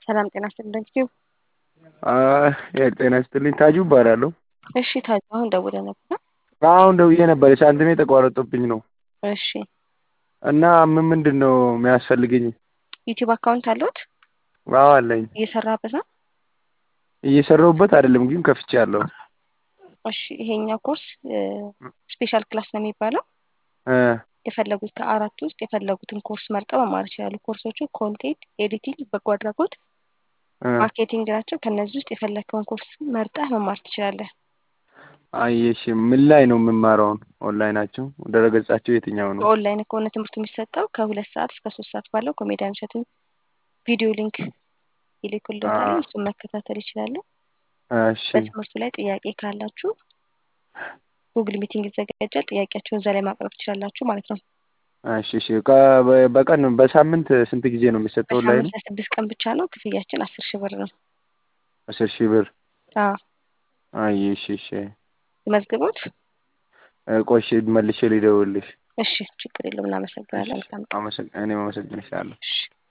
ሰላም ጤና ይስጥልኝ። ኪው ጤና ይስጥልኝ። ታጁ እባላለሁ። እሺ ታጁ አሁን ደውለህ ነበር? አሁን ደውዬ ነበር። ሳንቲሜ ተቋረጦብኝ ነው እሺ እና ምን ምንድን ነው የሚያስፈልገኝ? ዩቲዩብ አካውንት አለዎት? አዎ አለኝ። እየሰራበት ነው? እየሰራሁበት አይደለም ግን ከፍቼያለሁ። እሺ ይሄኛው ኮርስ ስፔሻል ክላስ ነው የሚባለው። እ የፈለጉት ከአራቱ ውስጥ የፈለጉትን ኮርስ መርጠው መማር ይችላሉ። ኮርሶቹ ኮንቴንት ኤዲቲንግ፣ በጎ አድራጎት፣ እ ማርኬቲንግ ናቸው። ከእነዚህ ውስጥ የፈለግከውን ኮርስ መርጠህ መማር ትችላለህ። አይ እሺ ምን ላይ ነው የምማረውን? ኦንላይናቸው ድረገጻቸው የትኛው ነው? በኦንላይን ከሆነ ትምህርቱ የሚሰጠው ከሁለት ሰዓት እስከ ሶስት ሰዓት ባለው ኮሜዲያን እሸቱን ቪዲዮ ሊንክ ይልኩልዎታል። አ- እሱን መከታተል ይችላሉ። እሺ በትምህርቱ ላይ ጥያቄ ካላችሁ ጉግል ሚቲንግ ይዘጋጃል። ጥያቄያችሁን እዛ ላይ ማቅረብ ትችላላችሁ ማለት ነው። እሺ እሺ ከ- በ- በቀን በሳምንት ስንት ጊዜ ነው የሚሰጠው ኦንላይኑ? በሳምንት ለስድስት ቀን ብቻ ነው። ክፍያችን አስር ሺህ ብር ነው። አስር ሺህ ብር። አዎ አይ እሺ እሺ መዝግቦት። እ ቆይ እሺ መልሼ ልደውልልሽ። እሺ ችግር የለውም። እናመሰግናለን። መልካም ቀን። አመሰግ- እኔም አመሰግንሻለሁ። እሺ